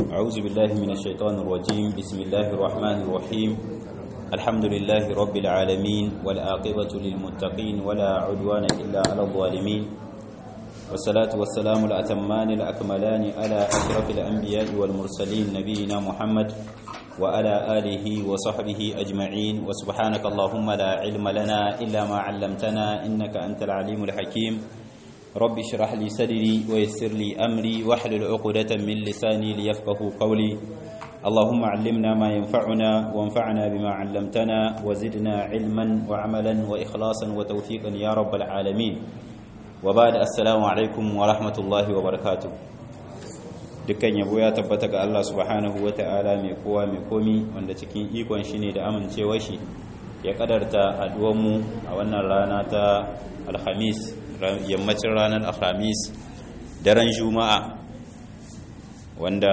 أعوذ بالله من الشيطان الرجيم بسم الله الرحمن الرحيم الحمد لله رب العالمين والآقبة للمتقين ولا عدوان إلا على الظالمين والصلاة والسلام الأتمان الأكملان على أشرف الأنبياء والمرسلين نبينا محمد وعلى آله وصحبه أجمعين وسبحانك اللهم لا علم لنا إلا ما علمتنا إنك أنت العليم الحكيم رب اشرح لي صدري ويسر لي أمري واحلل عقدة من لساني ليفقه قولي اللهم علمنا ما ينفعنا وانفعنا بما علمتنا وزدنا علما وعملا وإخلاصا وتوفيقا يا رب العالمين وبعد السلام عليكم ورحمة الله وبركاته dukkan yabo ya tabbata ga Allah subhanahu wata'ala mai kowa mai komi wanda cikin ikon shi ne da amincewar shi ya kadarta haduwanmu a wannan rana ta alhamis yammacin ranar alhamis daren juma'a wanda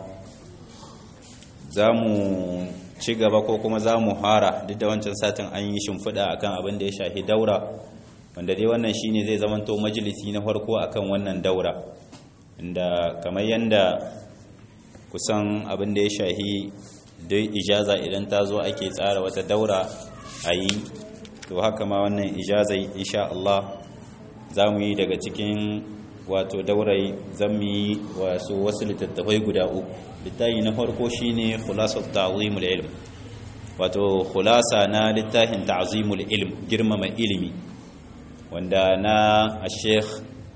za mu ci gaba ko kuma za mu hara duk da wancan satin an yi shimfiɗa akan abin da ya shahi daura wanda dai wannan shine zai zamanto majalisi na farko akan wannan daura inda kamar yadda kusan abin da ya shahi dai ijaza idan ta zo ake tsara wata daura a yi to haka ma wannan ijazai insha Allah za mu yi daga cikin wato daurai zan mu yi wasu wasu littattafai guda uku littafi na farko shine khulasat ta'zimul ilm wato khulasa na littafin ta'zimul ilm girmama ilimi wanda na Sheikh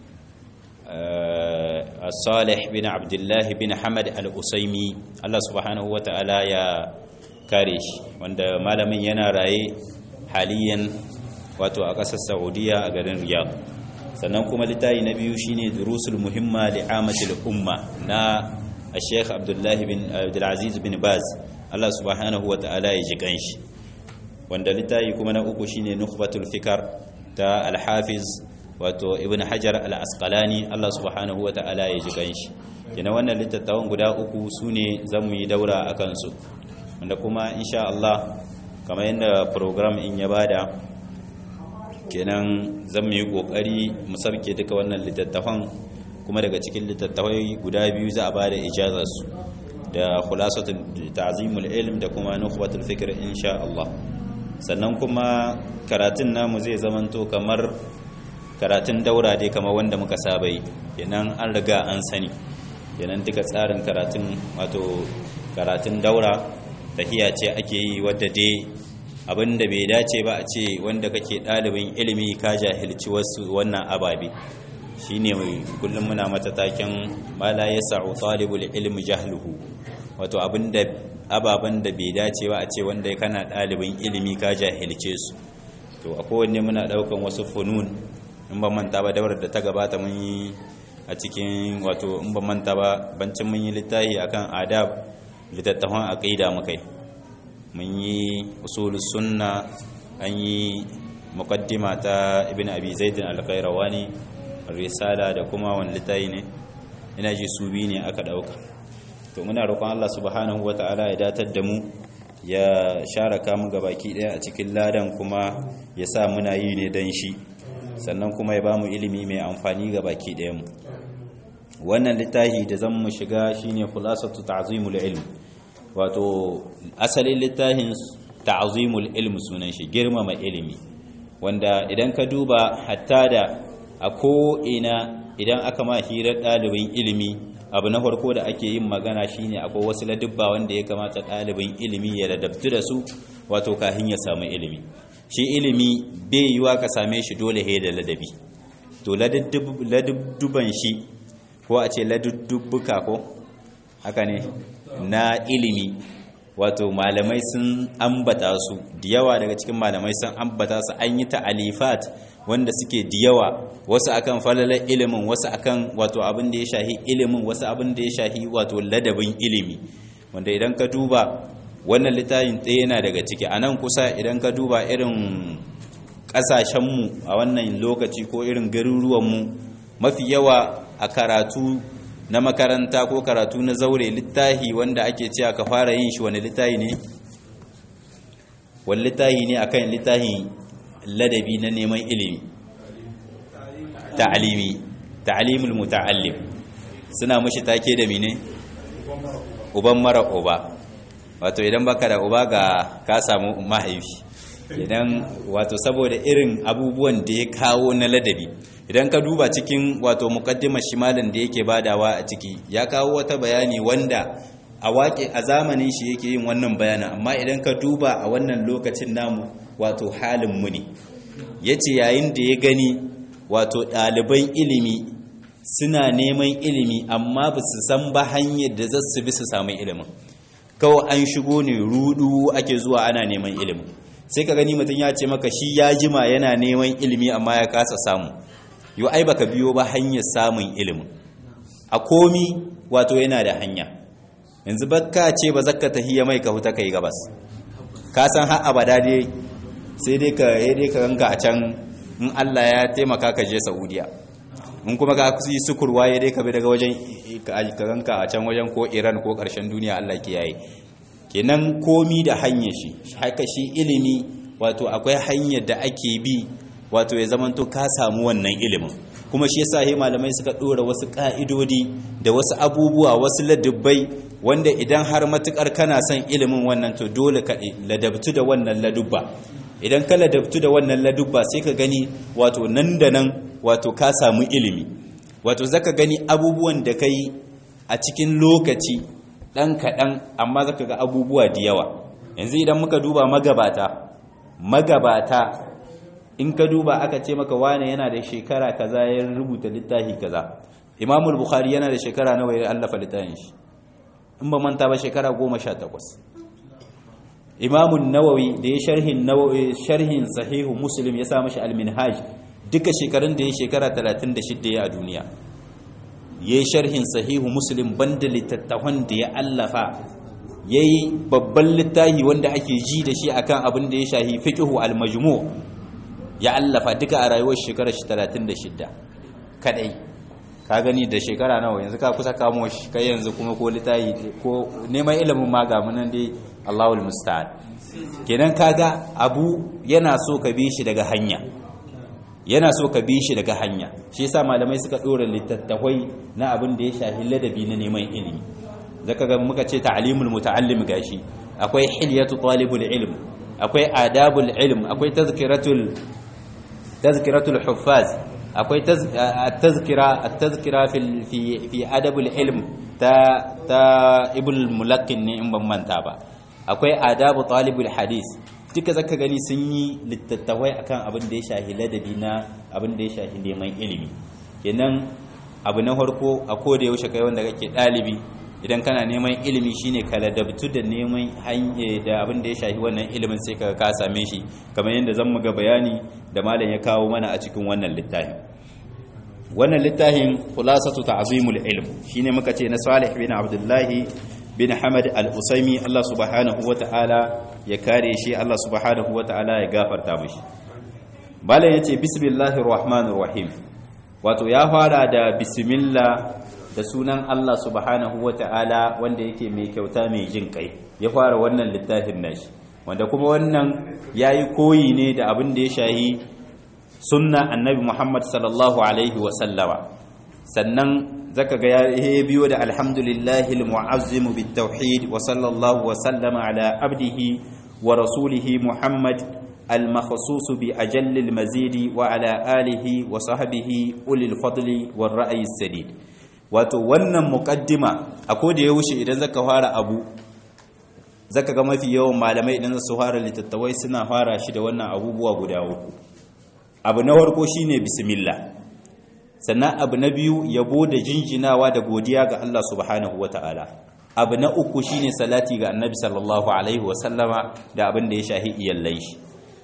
Salih bin Abdullah bin Hamad Al-Usaimi Allah subhanahu wata'ala ya kare shi wanda malamin yana raye haliyan wato a ƙasar Saudiya a garin Riyadh sannan kuma littafi na biyu shine durusul muhimma li amatil umma na Sheikh Abdullah bin Abdulaziz bin Baz Allah subhanahu wata'ala ya ji kanshi wanda littafi kuma na uku shine nukhbatul fikar ta Al-Hafiz wato ibn hajar al-asqalani Allah subhanahu wa ta'ala ya ji ganshi kina wannan littattafan guda uku sune zamu yi daura a kansu wanda kuma insha Allah kamar yadda program in ya bada kenan zamu yi kokari mu sarke duka wannan littattafan kuma daga cikin littattafai guda biyu za a bada ijazar su da khulasatul ta'zimul ilm da kuma nukhbatul fikr insha Allah sannan kuma karatun namu zai zamanto kamar karatun daura dai kamar wanda muka saba yi kenan an riga an sani kenan duka tsarin karatun wato karatun daura tahiya ce ake yi wadda dai abinda bai dace ba a ce wanda kake ɗalibin ilimi ka jahilci wasu wannan ababe shine mai kullum muna mata taken mala ya sa'u talibul ilmi jahluhu wato abinda ababen da bai dace ba a ce wanda kana ɗalibin ilimi ka jahilce su to a kowanne muna ɗaukan wasu funun in ban manta ba daular da ta gabata mun yi a cikin wato in ban manta ba bancin mun yi littafi akan adab littattafan aqida mukai mun yi usulus sunna an yi muqaddima ta ibn abi zaid al-qayrawani risala da kuma wani littafi ne ina ji su bi ne aka dauka to muna roƙon Allah subhanahu wata'ala ya datar da mu ya sharaka mu gabaki daya a cikin ladan kuma ya sa muna yi ne dan shi sannan kuma ya bamu ilimi mai amfani ga baki mu wannan littafi da zan mu shiga shine khulasatu ta'zimul ilm wato asalin littafin ta'zimul ilm sunan shi girmama ilimi wanda idan ka duba hatta da a ko ina idan aka ma hirar ɗalibin ilimi abu na farko da ake yin magana shine akwai wasu ladubba wanda ya kamata ɗalibin ilimi ya ladabtu da su wato kahin ya samu ilimi shi ilimi bai yiwa ka same shi dole he da ladabi to ladubban shi ko a ce ladubbuka ko haka ne na ilimi wato malamai sun ambata su da yawa daga cikin malamai sun ambata su an yi ta'alifat wanda suke da yawa wasu akan falalar ilimin wasu akan wato abin da ya shahi ilimin wasu abin da ya shahi wato ladabin ilimi wanda idan ka duba wannan littafin ɗaya yana daga ciki a nan kusa idan ka duba irin ƙasashenmu a wannan lokaci ko irin garuruwanmu mafi yawa a karatu na makaranta ko karatu na zaure littahi wanda ake cewa ka fara yin shi wani littahi ne wani littahi ne akan littahi ladabi na neman ilimi ta'alimi ta'alimul muta'allim suna mashi take da mine uban mara uba wato idan baka da uba ga ka samu mahaifi idan wato saboda irin abubuwan da ya kawo na ladabi idan ka duba cikin wato mukaddimar shimalin da yake badawa a ciki ya kawo wata bayani wanda a waƙe a zamanin shi yake yin wannan bayanin amma idan ka duba a wannan lokacin namu wato halin mu ne yace yayin da ya gani wato ɗaliban ilimi suna neman ilimi amma ba su san ba hanyar da za su bi su samu ilimin kawai an shigo ne rudu ake zuwa ana neman ilimin sai ka gani mutum ya ce maka shi ya jima yana neman ilimi amma ya kasa samu yau ai baka biyo ba hanyar samun ilimin a komi wato yana da hanya yanzu baka ce ba zakka tahiyya mai ka huta kai gabas ka san har abada dai sai dai ka yi dai ka ranka a can in Allah ya taimaka ka je Saudiya in kuma ka yi sukurwa ya dai ka bi daga wajen ka ranka a can wajen ko Iran ko karshen duniya Allah kiyaye kenan komi da hanyar shi haka shi ilimi wato akwai hanyar da ake bi wato ya zamanto ka samu wannan ilimin kuma shi yasa he malamai suka dora wasu ka'idodi da wasu abubuwa wasu ladubbai wanda idan har matukar kana son ilimin wannan to dole ka ladabtu da wannan ladubba idan ka ladabtu da wannan ladubba sai ka gani wato nan da nan wato ka samu ilimi wato zaka gani abubuwan da kai a cikin lokaci dan kaɗan amma zaka ga abubuwa da yawa yanzu idan muka duba magabata magabata in ka duba aka ce maka wane yana da shekara kaza ya rubuta littafi kaza imamul bukhari yana da shekara nawa ya allafa littafin shi in ba manta ba shekara goma sha takwas imamun nawawi da ya sharhin nawawi sharhin sahihu muslim ya sa mashi alminhaj duka shekarun da ya shekara 36 ya a duniya ya yi sharhin sahihu muslim banda littattafan da ya allafa ya yi babban littafi wanda ake ji da shi akan abin da ya shahi fiqhu al-majmu ya allafa duka a rayuwar shekarar 36 kadai ka gani da shekara nawa yanzu ka kusa kamo shi kai yanzu kuma ko litayi ko neman ilimin ma ga munan dai Allahul musta'an kenan kaga abu yana so ka bi shi daga hanya yana so ka bi shi daga hanya shi yasa malamai suka dora littattafai na abin da ya shafi ladabi na neman ilimi zaka ga muka ce ta'limul muta'allim gashi akwai hilyatu talibul ilm akwai adabul ilm akwai tazkiratul tazkiratul huffaz akwai tazkira at-tazkira fi fi adabul ilm ta ta ibul mulaqqin ne in ban manta ba akwai adabu talibul hadis duka zaka gani sun yi littattafai akan abin da ya shahi ladabi na abin da ya shahi neman ilimi kenan abu na farko a koda yaushe kai wanda kake dalibi idan kana neman ilimi shine ka ladabtu da neman hanye da abin da ya shafi wannan ilimin sai ka ka same shi kamar yadda zan muga bayani da malam ya kawo mana a cikin wannan littafin wannan littafin khulasatu ta'zimul ilm shine muka ce na Salih bin Abdullahi bin Hamad al-Usaimi Allah subhanahu wata'ala ya kare shi Allah subhanahu wata'ala ya gafarta mishi malam yace bismillahir rahmanir rahim wato ya fara da bismillah da sunan Allah subhanahu wa ta'ala wanda yake mai kyauta mai jin kai ya fara wannan littafin nashi wanda kuma wannan ya yi koyi ne da abin da ya shahi sunna annabi Muhammad sallallahu alaihi wasallama sannan zaka ga ya biyo da alhamdulillahi al-mu'azzim bit-tauhid wa sallallahu wa sallama ala abdihi wa rasulihi Muhammad المخصوص بأجل المزيد وعلى آله وصحبه أولي الفضل والرأي السديد wato wannan mukaddima a koda ya wuce idan zaka fara abu zaka ga mafi yawan malamai idan su fara littattawai suna fara shi da wannan abubuwa guda uku abu na farko shine bismillah sannan abu na biyu yabo da jinjinawa da godiya ga Allah subhanahu wataala abu na uku shine salati ga annabi sallallahu alaihi wasallama da abin da ya shahi iyallai shi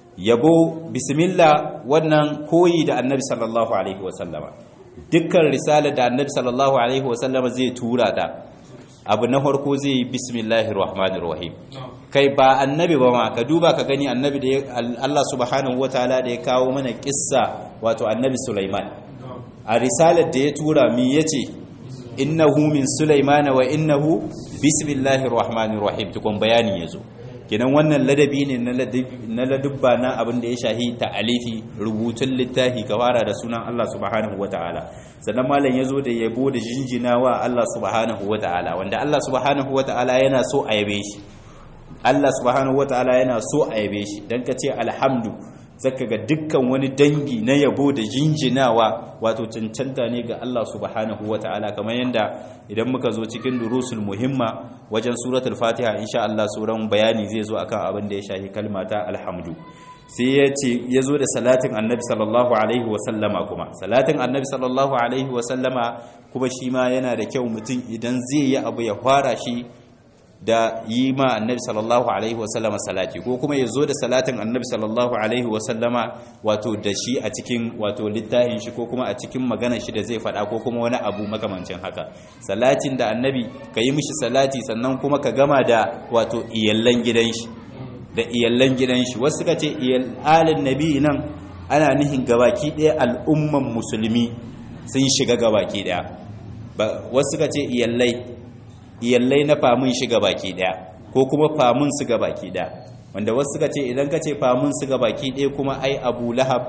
yabo bismillah wannan koyi da annabi sallallahu alaihi wasallama dukkan risala da annabi sallallahu alaihi wasallama zai tura ta abu na farko zai yi bismillahir rahmanir rahim kai ba annabi ba ma ka duba ka gani annabi da Allah subhanahu wataala da ya kawo mana kissa wato annabi Sulaiman a risalar da ya tura mi yace innahu min sulaimana wa innahu bismillahir rahmanir rahim tukun bayani yazo kenan wannan ladabi ne na ladubba na abin da ya shahi ta'alifi rubutun littafi ka fara da sunan Allah subhanahu wata'ala sannan malam ya zo da yabo da jinjina wa Allah subhanahu wata'ala wanda Allah subhanahu wata'ala yana so a yabe shi Allah subhanahu wata'ala yana so a yabe shi dan ka ce alhamdu zaka ga dukkan wani dangi na yabo da jinjinawa wato cancanta ne ga Allah subhanahu wata'ala kamar yanda idan muka zo cikin durusul muhimma wajen suratul fatiha insha Allah suran bayani zai zo akan abin da ya shahi kalmata alhamdu sai ya ce ya zo da salatin annabi sallallahu alaihi wasallama kuma salatin annabi sallallahu alaihi wasallama kuma shi ma yana da kyau mutum idan zai yi abu ya fara shi da yi ma annabi sallallahu alaihi wasallama salati ko kuma ya zo da salatin annabi sallallahu alaihi wasallama wato da shi a cikin wato littafin shi ko kuma a cikin maganar shi da zai faɗa ko kuma wani abu makamancin haka salatin da annabi ka yi mishi salati sannan kuma ka gama da wato iyallan gidan shi da iyallan gidan shi wasu ka ce iyalin nabi nan ana nihin gabaki ɗaya al'umman musulmi sun shiga gabaki ɗaya wasu ka ce iyallai iyallai na famun shiga baki daya ko kuma famun su ga baki daya wanda wasu suka ce idan ka ce famun su ga baki daya kuma ai abu lahab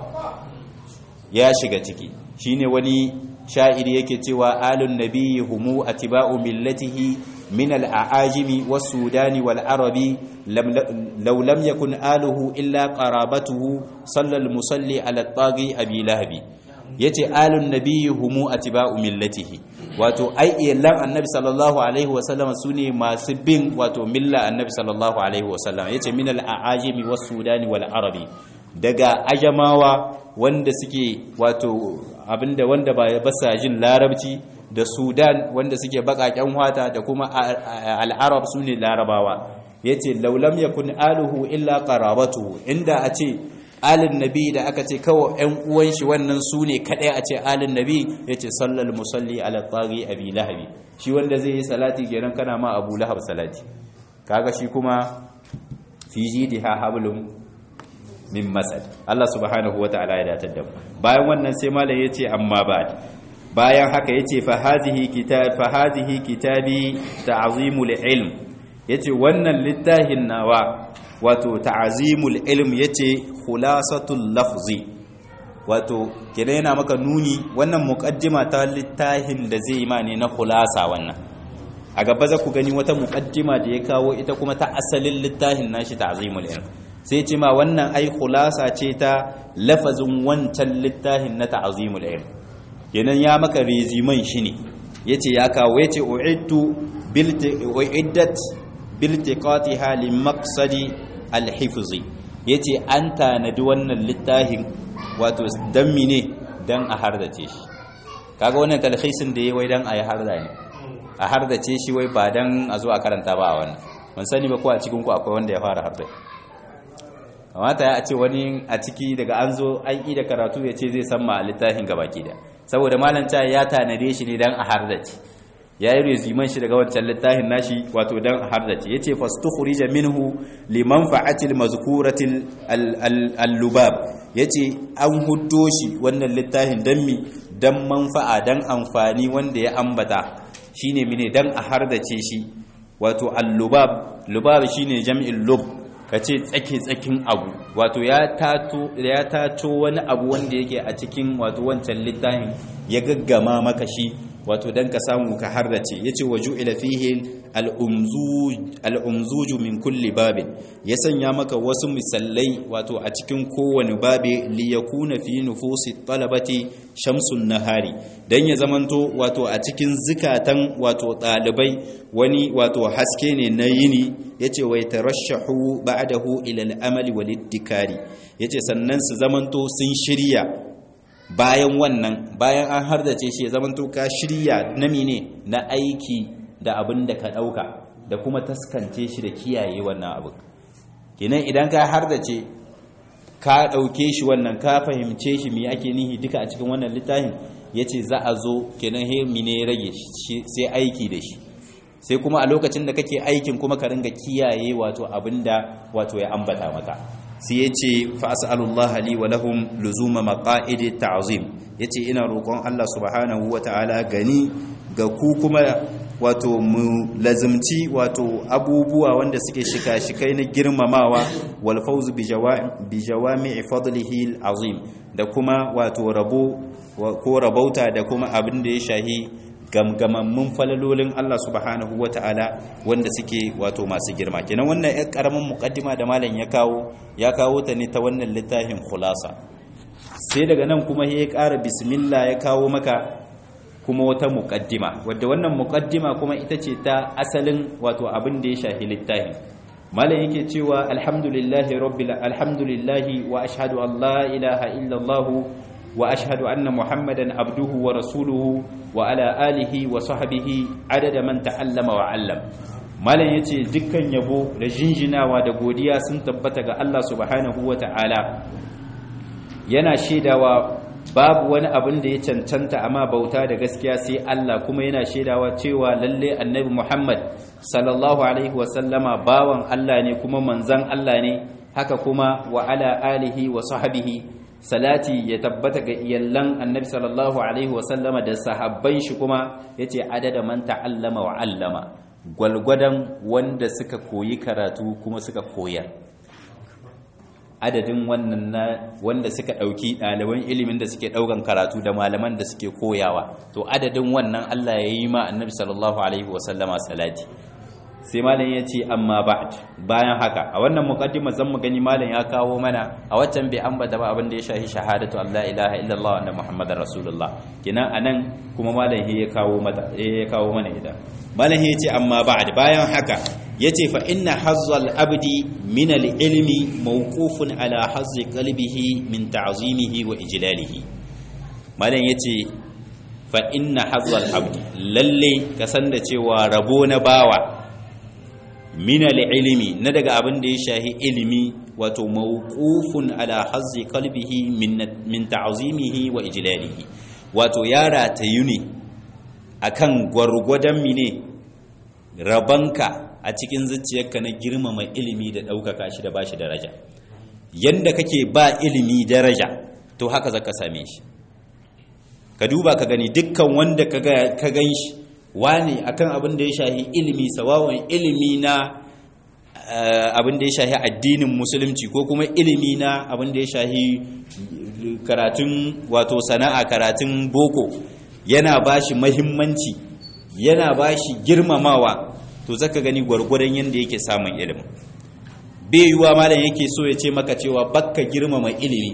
ya shiga ciki shine wani sha'iri yake cewa alun nabiyyi humu atiba'u millatihi min al-a'ajimi was-sudani wal-arabi law lam yakun aluhu illa qarabatuhu sallal musalli ala at-taghi abi lahabi yace alun nabiyyi humu atiba'u millatihi wato ai iyalan annabi sallallahu alaihi wasallam sune masu bin wato milla annabi sallallahu alaihi wasallam yace min al-aajimi was-sudani wal-arabi daga ajamawa wanda suke wato abinda wanda ba basa jin larabci da sudan wanda suke bakaken wata da kuma al-arab sune larabawa yace laulam yakun aluhu illa qarabatuhu inda a ce alin nabi da aka ce kawo ‘yan uwan shi wannan su ne kaɗai a ce alin nabi ya ce sallal musalli ala tsari abi lahabi shi wanda zai yi salati kenan kana ma abu lahab salati kaga shi kuma fi jidi ha hablum min masad Allah subhanahu wata'ala ya datar da mu bayan wannan sai malam yace amma ba bayan haka yace fa hadhihi kitab fa hadhihi kitabi ta'zimul ilm yace wannan littafin nawa wato ta'azimul ilm yace khulasatul lafzi wato kenan yana maka nuni wannan muqaddima ta littafin da zai ma ne na khulasa wannan a gaba za ku gani wata muqaddima da ya kawo ita kuma ta asalin littafin nashi ta'azimul ilm sai ce ma wannan ai khulasa ce ta lafazin wancan littafin na ta'azimul ilm kenan ya maka reziman shi ne yace ya kawo yace uiddu bil uiddat biltiqatiha limaqsadi alhifzi yace an tanadi wannan littafin wato dan mine dan a hardace shi kaga wannan talhisin da yayi wai dan ayi harda ne a hardace shi wai ba dan a zo a karanta ba wannan mun sani ba ko a cikin ku akwai wanda ya fara harda kamata ya ce wani a ciki daga an zo an yi da karatu ya ce zai san ma littafin gabaki da saboda malanta ya tanade shi ne dan a hardace ya yi reziman shi daga wancan littafin nashi wato don hardace ya ce fastukhrija minhu liman fa'atil mazkuratil al-lubab ya ce an huddo shi wannan littafin don mi don manfa'a don amfani wanda ya ambata shine mine don a hardace shi wato al-lubab lubab shine jam'in lub ka ce tsake-tsakin abu wato ya tato wani abu wanda yake a cikin wato wancan littafin ya gaggama maka shi wato dan ka samu ka harrace yace waju ila fihi al-umzuj min kulli babin ya sanya maka wasu misallai wato a cikin kowane babe li yakuna fi nufusi talabati shamsun nahari dan ya zamanto wato a cikin zikatan wato dalibai wani wato haske ne na yini yace wai tarashahu ba'dahu ila al-amali wal iddikari yace sannan su zamanto sun shirya bayan wannan bayan an hardace shi ya zamanto ka shirya na mine na aiki da abin da ka dauka da kuma taskance shi da kiyaye wannan abin kenan idan ka hardace ka dauke shi wannan ka fahimce shi me ake nihi duka a cikin wannan littafin yace za a zo kenan he mine rage sai aiki da shi sai kuma a lokacin da kake aikin kuma ka ringa kiyaye wato abinda wato ya ambata maka sai ya ce fa'asa'alullah li wa lahum luzuma maqa'id ta'zim yace ina roƙon Allah subhanahu wa ta'ala gani ga ku kuma wato mu lazimci wato abubuwa wanda suke shika-shikai na girmamawa wal fawzu bi jawami'i fadlihi azim da kuma wato rabo ko rabauta da kuma abin da ya shahi gamgamammun falalolin Allah subhanahu wata'ala wanda suke wato masu girma kenan wannan ɗan karamin muqaddima da malam ya kawo ya kawo ta ne ta wannan littafin khulasa sai daga nan kuma ya ƙara bismillah ya kawo maka kuma wata muqaddima wadda wannan muqaddima kuma ita ce ta asalin wato abin da ya shahi littafin malam yake cewa alhamdulillahi rabbil alhamdulillahi wa ashhadu an la ilaha illallah wa ashhadu anna muhammadan abduhu wa rasuluhu wa ala alihi wa sahbihi adada man ta'allama wa 'allam malam yace dukkan yabo da jinjinawa da godiya sun tabbata ga Allah subhanahu wa ta'ala yana shaidawa babu wani abin da ya cancanta amma bauta da gaskiya sai Allah kuma yana shaidawa cewa lalle annabi Muhammad sallallahu alaihi wasallama bawan Allah ne kuma manzan Allah ne haka kuma wa ala alihi wa sahbihi salati ya tabbata ga iyallan annabi sallallahu alaihi wasallama da sahabban shi kuma yace adada man ta'allama wa 'allama gwalgwadan wanda suka koyi karatu kuma suka koyar adadin wannan na wanda suka ɗauki ɗaliban ilimin da suke ɗaukan karatu da malaman da suke koyawa to adadin wannan Allah ya yi ma annabi sallallahu alaihi wasallama salati sai malam ya ce amma ba'd bayan haka a wannan muqaddima zan mu gani malam ya kawo mana a waccan bai ambata ba abin da ya shahi shahadatu Allah ilaha illallah wa muhammadar rasulullah kina anan kuma malam ya kawo mata ya kawo mana ita malam ya ce amma ba'd bayan haka yace fa inna hazzal abdi min al-ilmi mawqufun ala hazzi qalbihi min ta'zimihi wa ijlalihi malam yace fa inna hazzal abdi lalle ka san da cewa rabo na bawa min al-ilmi na daga abin da ya shahi ilimi wato mawqufun ala hazzi qalbihi min min ta'zimihi wa ijlalihi wato yara ta yuni akan gwargwadon mine rabanka a cikin zuciyarka na girmama ilimi da ɗaukaka shi da bashi daraja yanda kake ba ilimi daraja to haka zaka same shi ka duba ka gani dukkan wanda ka gan shi wani akan abin da ya shahi ilimi sawawan ilimi na abin da ya shahi addinin musulunci ko kuma ilimi na abin da ya shahi karatun wato sana'a karatun boko yana bashi mahimmanci yana bashi girmamawa to zaka gani gwargwadon yanda yake samun ilimi bai yiwa malam yake so ya ce maka cewa bakka girmama ilimi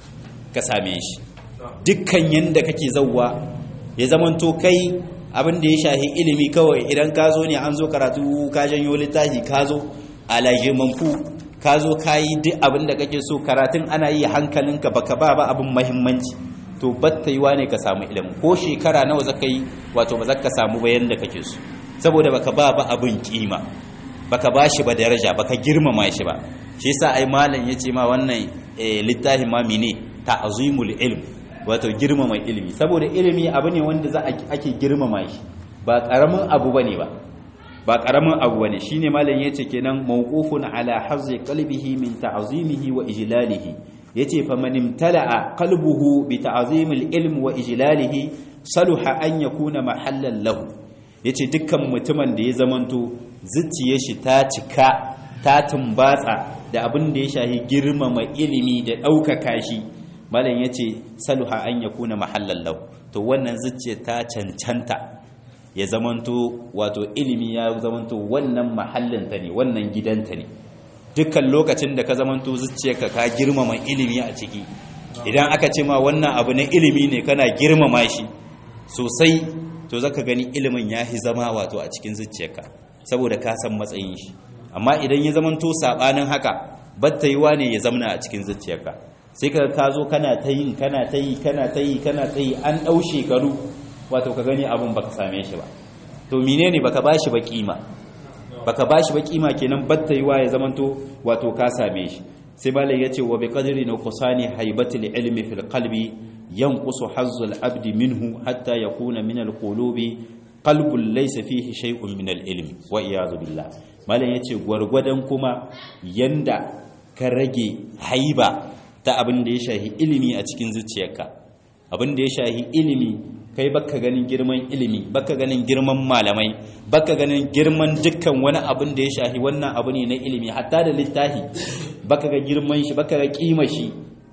ka same shi dukkan yanda kake zauwa ya zamanto kai abin da ya shahi ilimi kawai idan ka zo ne an zo karatu ka janyo littafi ka zo alajimanfu ka zo ka yi duk abin da kake so karatun ana yi hankalinka baka ba ba abin mahimmanci to batta yiwa ne ka samu ilimi ko shekara nawa zaka yi wato ba zaka samu bayan da kake so saboda baka ba ba abin kima baka ba shi ba daraja baka girmama shi ba shi yasa ai malam yace ma wannan littafin ma mine ta'zimul ilm wato girmama ilimi saboda ilimi abu ne wanda za ake girmama shi ba karamin abu bane ba ba karamin abu bane shine malam yace kenan mawqufun ala hazzi qalbihi min ta'zimihi wa ijlalihi yace fa man imtala'a qalbuhu bi ta'zimil ilm wa ijlalihi saluha an yakuna mahallan lahu yace dukkan mutumin da ya zamanto zuciyar shi ta cika ta tumbatsa da abin da ya shahi girmama ilimi da ɗaukaka shi malam ya ce saluha an ya kuna mahallallau to wannan zuciya ta cancanta ya zamanto wato ilimi ya zamanto wannan mahallinta ne wannan gidanta ne dukkan lokacin da ka zamanto zuciyarka ka girmama ilimi a ciki idan aka ce ma wannan abu na ilimi ne kana girmama shi sosai to zaka gani ilimin ya fi zama wato a cikin zuciyarka saboda ka san matsayin shi amma idan ya zamanto sabanin haka batta yiwa ne ya zamana a cikin zuciyarka sai ka ka zo kana ta yi kana ta yi kana ta yi kana ta yi an ɗau shekaru wato ka gani abin baka same shi ba to menene baka bashi ba kima baka bashi ba kima kenan batta yiwa ya zamanto wato ka same shi sai malai yace wa bi qadri nuqsani haibatil ilmi fil qalbi yanqusu hazzul abdi minhu hatta yakuna min al qulubi qalbun laysa fihi shay'un min al ilmi wa iyad billah malai yace gwargwadon kuma yanda ka rage haiba ta abin da ya shahi ilimi a cikin zuciyarka abin da ya shahi ilimi kai baka ganin girman ilimi baka ganin girman malamai baka ganin girman dukkan wani abin da ya shahi wannan abu ne na ilimi hatta da littafi baka ga girman shi baka ga kima shi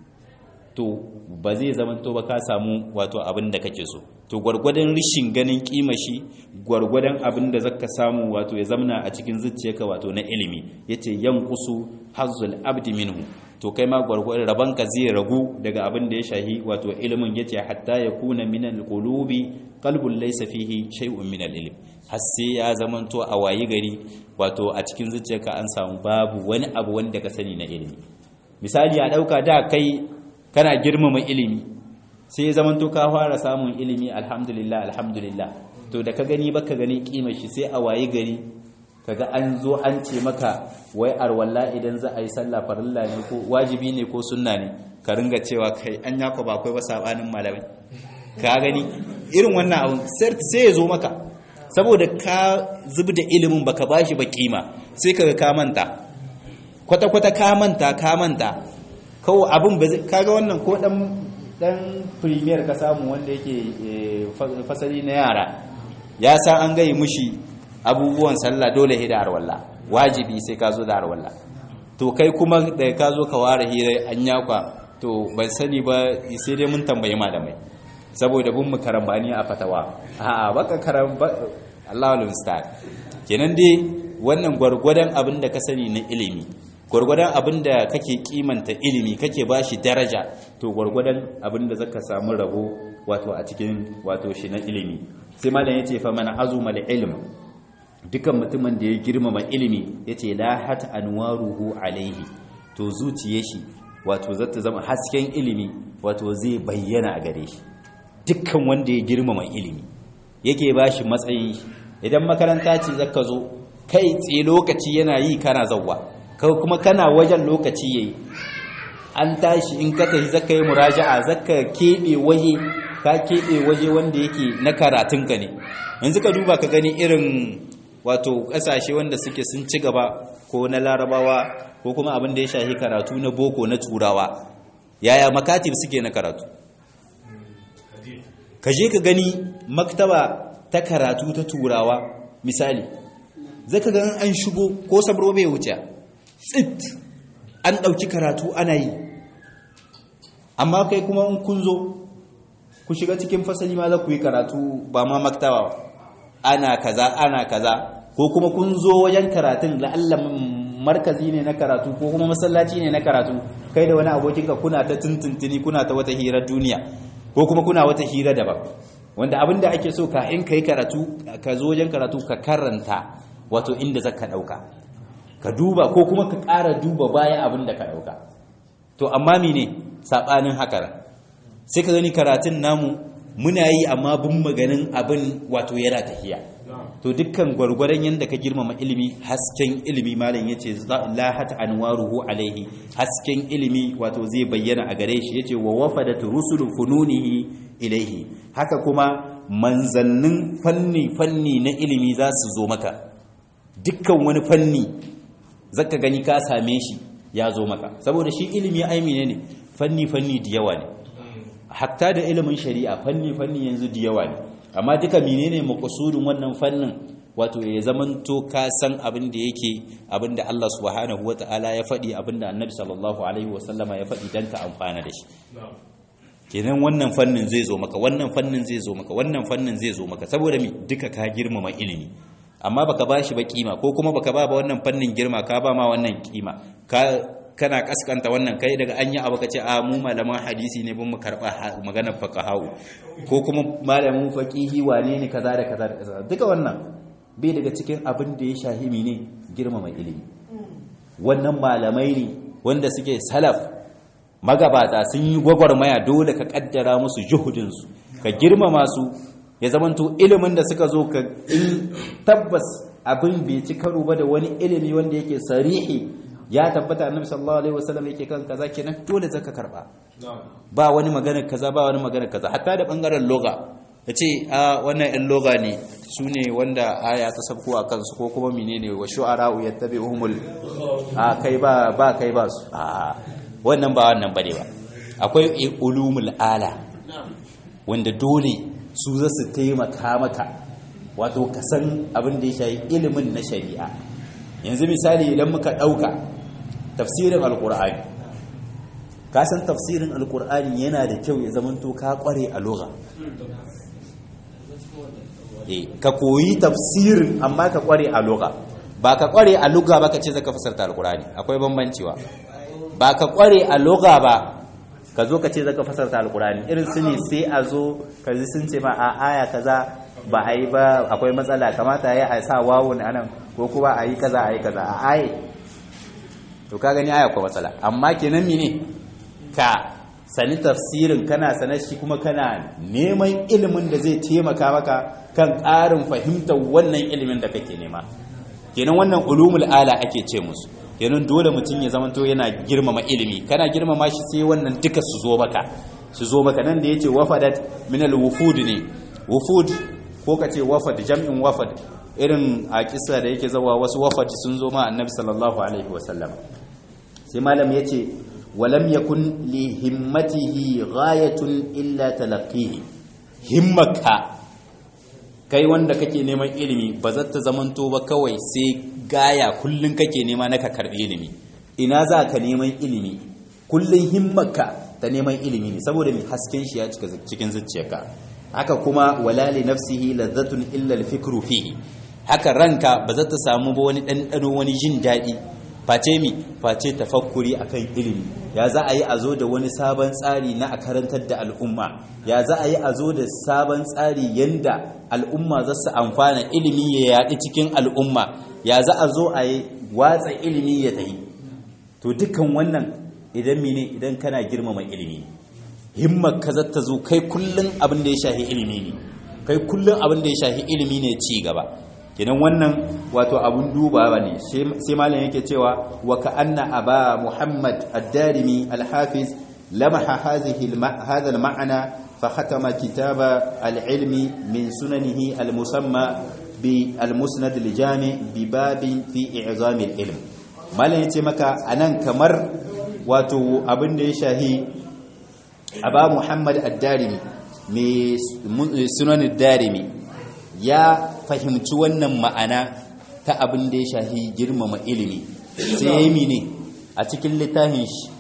to ba zai zama to ba ka samu wato abin da kake so to gwargwadon rishin ganin kima shi gwargwadon abin da zaka samu wato ya zamna a cikin zuciyarka wato na ilimi yace yanqusu hazzul abdi minhu to kai ma gwargwadon rabanka zai ragu daga abin da ya shahi wato ilimin yace hatta yakuna min alqulubi qalbun laysa fihi shay'un min alilm har sai ya zamanto a wayi gari wato a cikin zuciyarka an samu babu wani abu wanda ka sani na ilimi misali a dauka da kai kana girmama ilimi sai ya zamanto ka fara samun ilimi alhamdulillah alhamdulillah to da ka gani baka gani kimar shi sai a waye gari kaga an zo an ce maka wai arwalla idan za a yi sallah farilla ne ko wajibi ne ko sunna ne ka ringa cewa kai an yako ba akwai ba sabanin malamai ka gani irin wannan abun sai ya zo maka saboda ka zubi da ilimin baka bashi ba kima sai kaga ka manta kwata-kwata ka manta ka manta kawo abin ba zai kaga wannan ko dan dan premier ka samu wanda yake fasali na yara ya san an gai mushi abubuwan sallah dole hida arwalla wajibi sai ka zo da arwalla to kai kuma da ka zo ka ware hira an yakwa to ban sani ba sai dai mun tambayi malamai saboda bin mu karambani a fatawa a'a baka karamba Allahu musta'an kenan dai wannan gwargwadon abin da ka sani na ilimi gwargwadon abin da kake kimanta ilimi kake bashi daraja to gwargwadon abin da zaka samu rabo wato a cikin wato shi na ilimi sai malam yace fa man azuma ilm dukan mutumin da ya girmama ilimi yace la hat anwaruhu alaihi to zuciyar shi wato zata zama hasken ilimi wato zai bayyana a gare shi dukkan wanda ya girmama ilimi yake bashi matsayin idan makaranta ce zaka zo kai tsaye lokaci yana yi kana zawwa kuma kana wajen lokaci yayi an tashi in ka tafi zaka yi muraja'a zaka kebe waje ka kebe waje wanda yake na karatun ka ne yanzu ka duba ka gani irin wato kasashe wanda suke sun ci gaba ko na larabawa ko kuma abin da ya shahi karatu na boko na turawa yaya makatib suke na karatu ka je ka gani maktaba ta karatu ta turawa misali zaka ga an shigo ko sabro bai wuce tsit an ɗauki karatu ana yi amma kai kuma in kun zo ku shiga cikin fasali ma za ku yi karatu ba ma maktaba ana kaza ana kaza ko kuma kun zo wajen karatun la'alla markazi ne na karatu ko kuma masallaci ne na karatu kai da wani abokinka kuna ta tuntuntuni kuna ta wata hirar duniya ko kuma kuna wata hira daban wanda abin da ake so ka in kai karatu ka zo wajen karatu ka karanta wato inda zaka dauka ka duba ko kuma ka ƙara duba baya abin da ka dauka to amma mene sabanin haka sai ka gani karatun namu muna yi amma bin maganin abin wato yana tafiya to dukkan gwargwaron yadda ka girmama ilimi hasken ilimi malam yace lahat anwaruhu alaihi hasken ilimi wato zai bayyana a gare shi yace wa wafadat rusulu fununihi ilaihi haka kuma manzannin fanni fanni na ilimi za su zo maka dukkan wani fanni zaka gani ka same shi ya zo maka saboda shi ilimi aimine ne fanni fanni da yawa ne hatta da ilimin shari'a fanni fanni yanzu da yawa ne amma duka menene makasudin wannan fannin wato ya zamanto ka san abin da yake abin da Allah subhanahu wata'ala ya faɗi abin da Annabi sallallahu alaihi wasallama ya faɗi dan ka amfana da shi kenan wannan fannin zai zo maka wannan fannin zai zo maka wannan fannin zai zo maka saboda me duka ka girmama ilimi amma baka bashi ba kima ko kuma baka ba ba wannan fannin girma ka ba ma wannan kima ka kana kaskanta wannan kai daga an yi abu ka ce a mu malaman hadisi ne bin mu karɓa maganar faƙahawu ko kuma malamin faƙihi wane ne kaza da kaza da kaza duka wannan bai daga cikin abin da ya shahimi ne girmama ilimi wannan malamai ne wanda suke salaf magabata sun yi gwagwarmaya dole ka kaddara musu juhudinsu ka girmama su ya zamanto ilimin da suka zo ka in tabbas abin bai ci karo ba da wani ilimi wanda yake sarihi ya tabbata annabi sallallahu alaihi wasallam yake kan kaza kenan dole zaka karba ba wani magana kaza ba wani magana kaza hatta da bangaren loga yace a wannan ɗan loga ne su ne wanda aya ta sabko a kansu ko kuma menene wa shu'ara'u yattabi'uhumul a kai ba ba kai ba su a wannan ba wannan bane ba akwai ulumul ala wanda dole su za su taimaka maka wato ka san abin da ya shayi ilimin na shari'a yanzu misali idan muka ɗauka tafsirin alkur'ani ka san tafsirin alkur'ani yana da kyau ya zamanto ka kware a lugha ka koyi tafsirin amma ka kware a lugha ba ka kware a lugha ba ka ce zaka fasarta alkur'ani akwai bambancewa ba ka kware a lugha ba ka zo ka ce zaka fasarta alkur'ani irin su ne sai a zo ka ji sun ce ma a aya kaza ba a yi ba akwai matsala kamata ya a sa wawun anan ko kuma a yi kaza a yi kaza a aye to ka gani aya ko matsala amma kenan mene ka sani tafsirin kana sanar shi kuma kana neman ilimin da zai taimaka maka kan ƙarin fahimtar wannan ilimin da kake nema kenan wannan ulumul ala ake ce musu kenan dole mutum ya zamanto yana girmama ilimi kana girmama shi sai wannan duka su zo maka su zo maka nan da yace wafadat min al-wufud ne wufud ko kace wafad jam'in wafad irin a kissa da yake zawa wasu wafad sun zo ma annabi sallallahu alaihi wasallam sai malam yace walam yakun li himmatihi ghayatun illa talaqihi himmaka kai wanda kake neman ilimi ba za ta zamanto ba kawai sai gaya kullun kake nema na ka karbi ilimi ina za ka neman ilimi kullun himmaka ta neman ilimi ne saboda mai hasken shi ya cika cikin zuciyarka haka kuma wala li nafsihi ladzatun illa al-fikru fihi haka ranka ba za ta samu ba wani ɗanɗano wani jin daɗi face mi face tafakkuri akan ilimi ya za a yi a zo da wani sabon tsari na a karantar da al'umma ya za a yi a zo da sabon tsari yanda al'umma za su amfana ilimi ya yaɗi cikin al'umma ya za a zo a yi watsa ilimi ya tahi to dukkan wannan idan mene idan kana girmama ilimi himmar ka za ta zo kai kullum abin da ya shahi ilimi ne kai kullum abin da ya shahi ilimi ne ci gaba kenan wannan wato abun dubawa ne sai malam yake cewa wa ka'anna aba muhammad ad-darimi al-hafiz lamaha hadhihi hadha al-ma'na fa khatama kitaba al-ilmi min sunanihi al-musamma bi al-musnad al-jami bi babin fi i'zam al-ilm malam yace maka anan kamar wato abin da ya shahi aba muhammad ad-darimi mai sunan ad-darimi ya fahimci wannan ma'ana ta abin da ya shahi girmama ilimi sai ya yi mine a cikin littafin shi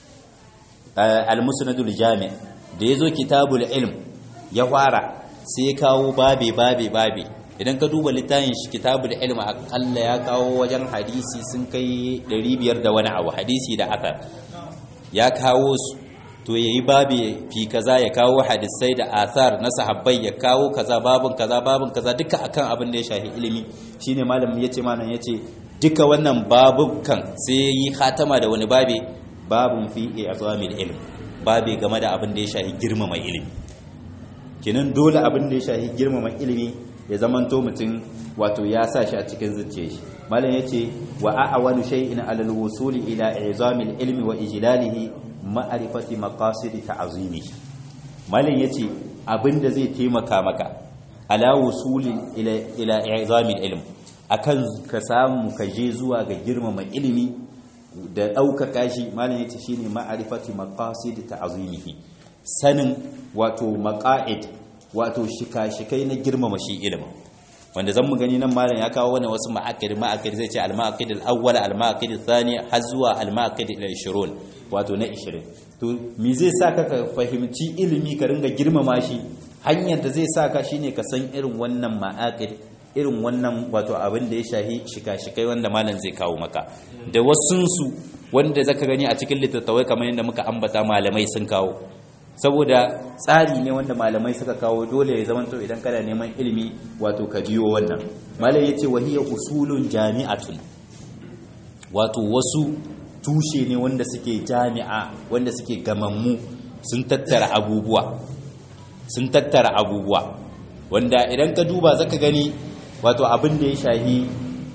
al-musnadul jami da ya zo kitabul ilm ya fara sai ya kawo babe babe babe idan ka duba littafin shi kitabul ilm akalla ya kawo wajen hadisi sun kai 500 da wani abu hadisi da aka ya kawo su to yayi babi fi kaza ya kawo hadisai da athar na sahabbai ya kawo kaza babun kaza babun kaza duka akan abin da ya shafi ilimi shine malamin yace malam yace duka wannan babukan sai yi khatama da wani babi babun fi i'zamil ilm babi game da abin da ya shafi girmama ilimi kenan dole abin da ya shafi girmama ilimi ya zamanto mutum wato ya sa shi a cikin zuciyar shi malam yace wa a'awanu shay'in alal wusuli ila i'zamil ilmi wa ijlalihi ma'arifati maqasidi ta'zimi malin yace abinda zai taimaka maka ala wusuli ila ila i'zamil ilm akan ka samu ka je zuwa ga girmama ilimi da ɗaukaka shi malin yace shine ma'arifati maqasidi ta'zimihi sanin wato maqaid wato shika-shikai na girmama shi ilimin wanda zan mu gani nan malam ya kawo wani wasu ma'akid ma'akid zai ce al-ma'akid al-awwal al-ma'akid al-thani har zuwa al-ma'akid al-20 wato na 20 to me zai saka ka fahimci ilimi ka ringa girmama shi hanyar da zai saka shine ka san irin wannan ma'akid irin wannan wato abin da ya shahi shika-shikai wanda malam zai kawo maka da wasunsu wanda zaka gani a cikin littattafai kamar yadda muka ambata malamai sun kawo saboda tsari ne wanda malamai suka kawo dole ya zamanto idan kana neman ilimi wato ka biyo wannan malam yace wahiya usulun jami'atun wato wasu tushe ne wanda suke jami'a wanda suke gamammu sun tattara abubuwa sun tattara abubuwa wanda idan ka duba zaka gani wato abin da ya shahi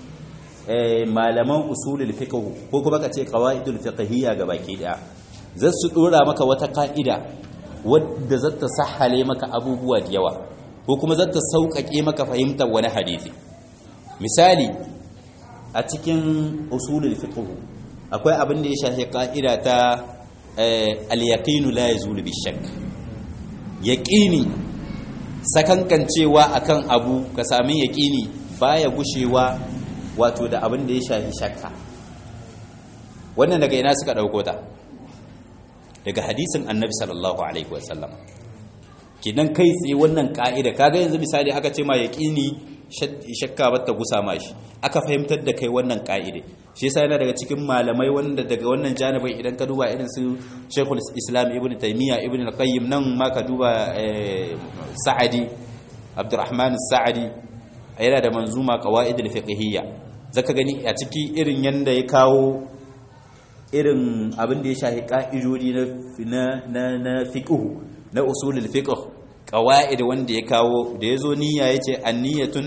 malaman usulul fiqh ko kuma ka ce qawaidul fiqhiyya gabaki daya zai su dora maka wata ka'ida wadda za ta sahale maka abubuwa da yawa ko kuma za ta sauƙaƙe maka fahimtar wani hadisi misali a cikin usulul fiqh akwai abin da ya shafi ka'ida ta al-yaqinu la yazulu bi-shakk yaqini sakankancewa akan abu ka sami yaqini baya gushewa wato da abin da ya shafi shakka wannan daga ina suka dauko ta daga hadisin annabi sallallahu alaihi wasallam kidan kai tsaye wannan ka'ida kaga yanzu misali aka ce ma yaqini shakka ba ta gusa ma shi aka fahimtar da kai wannan ka'ide shi yasa yana daga cikin malamai wanda daga wannan janibin idan ka duba irin su Sheikhul Islam Ibn Taymiyyah Ibn Al-Qayyim nan ma ka duba Sa'adi Abdurrahman Sa'adi yana da manzuma qawaid al-fiqhiyya zaka gani a ciki irin yanda ya kawo irin abin da ya shafi ka'idodi na na na fiqh na usulul fiqh qawaid wanda ya kawo da yazo niyya yace an-niyyatun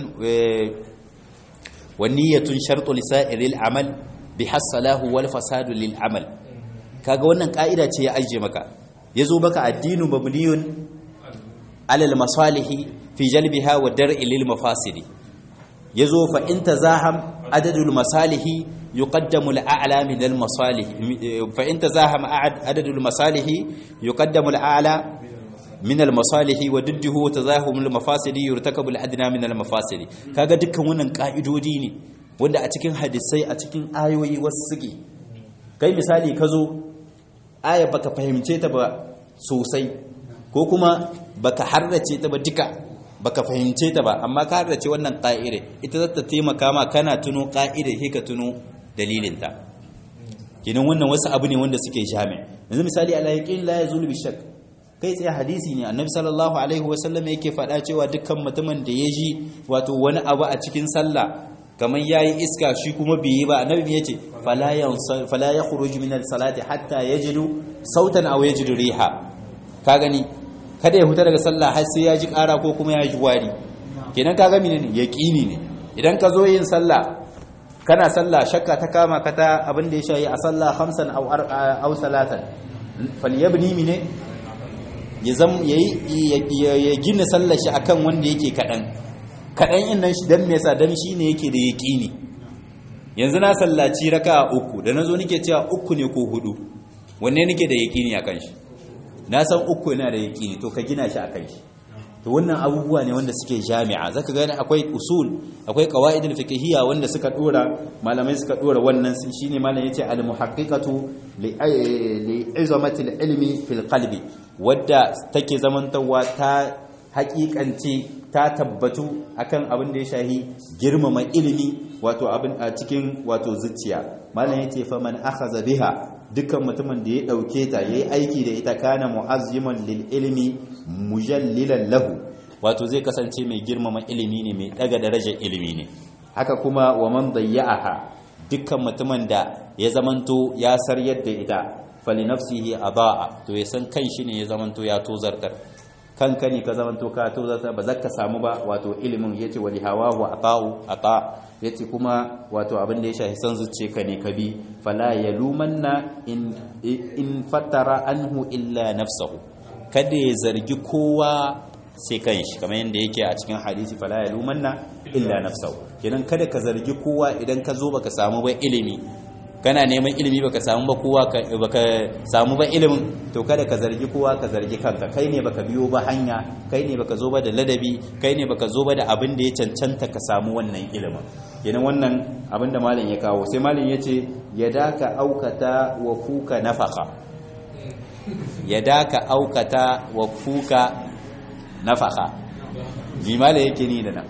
wa niyyatun shartu lisa'iril amal bi hasalahu wal fasadu lil amal kaga wannan ka'ida ce ya aje maka yazo baka addinu mabniyun alal masalihi fi jalbiha wa dar'i lil mafasidi yazo fa in tazaham adadul masalihi yuqaddamu al-a'la min al-masalih fa in tazaham adadul masalihi yuqaddamu al-a'la min al-masalihi wa didduhu tazahum al-mafasidi yurtakabu al-adna min al-mafasidi kaga dukkan wannan ka'idodi ne wanda a cikin hadisai a cikin ayoyi wasu suke kai misali kazo aya baka fahimce ta ba sosai ko kuma baka harrace ta ba duka baka fahimce ta ba amma ka harrace wannan ka'ide ita za ta taimaka ma kana tuno ka'ide sai ka tuno dalilinta kinan wannan wasu abu ne wanda suke jami yanzu misali ala yaqin la yazulu bi shakk kai tsaye hadisi ne annabi sallallahu alaihi wasallam yake faɗa cewa dukkan mutumin da ya ji wato wani abu a cikin sallah kamar yayi iska shi kuma bai yi ba annabi ya ce fala yansa fala yakhruju min as-salati hatta yajidu sautan aw yajidu riha ka gani kada ya huta daga sallah har sai ya ji ƙara ko kuma ya ji wari kenan ka ga menene yaqini ne idan ka zo yin sallah kana sallah shakka ta kama ka ta abin da ya shayi a sallah khamsan aw aw salatan falyabni mine ya zam ya gina sallar shi akan wanda yake kadan kadan in nan shi dan me yasa dan shine yake da yaqini yanzu na sallaci raka'a uku da nazo nake cewa uku ne ko hudu wanne nake da yaqini akan shi na san uku yana da yaqini to ka gina shi akan shi to wannan abubuwa ne wanda suke jami'a zaka gani akwai usul akwai qawaidul fiqhiyya wanda suka dora malamai suka dora wannan shine malam yace al muhaqqiqatu li izamati al ilmi fil qalbi wadda take zamantawa ta haƙiƙance ta tabbatu akan abin da ya shahi girmama ilimi wato abin a cikin wato zuciya malam yace fa man akhadha biha dukkan mutumin da ya dauke ta yayi aiki da ita kana mu'azziman lil ilmi mujallilan lahu wato zai kasance mai girmama ilimi ne mai daga darajar ilimi ne haka kuma wa man dayya'aha dukkan mutumin da ya zamanto ya saryar da ita fali nafsihi adaa to ya san kan shi ne ya zamanto ya tozartar kanka ne ka zamanto ka tozartar ba zaka samu ba wato ilimin yace wali hawahu ata'u ata yace kuma wato abin da ya shafi san zuciye ka ne ka bi fala yalumanna in in fatara anhu illa nafsuhu kada ya zargi kowa sai kanshi kamar yadda yake a cikin hadisi fala yalumanna illa nafsuhu kenan kada ka zargi kowa idan ka zo baka samu ba ilimi kana neman ilimi baka samu ba kowa baka samu ba ilimin to kada ka zargi kowa ka zargi kanka kai ne baka biyo ba hanya kai ne baka zo ba da ladabi kai ne baka zo ba da abin da ya cancanta ka samu wannan ilimin kenan wannan abin da malam ya kawo sai malam ya ce yadaka aukata wa fuka nafaka yadaka aukata wa fuka nafaka bi malam yake ni da nan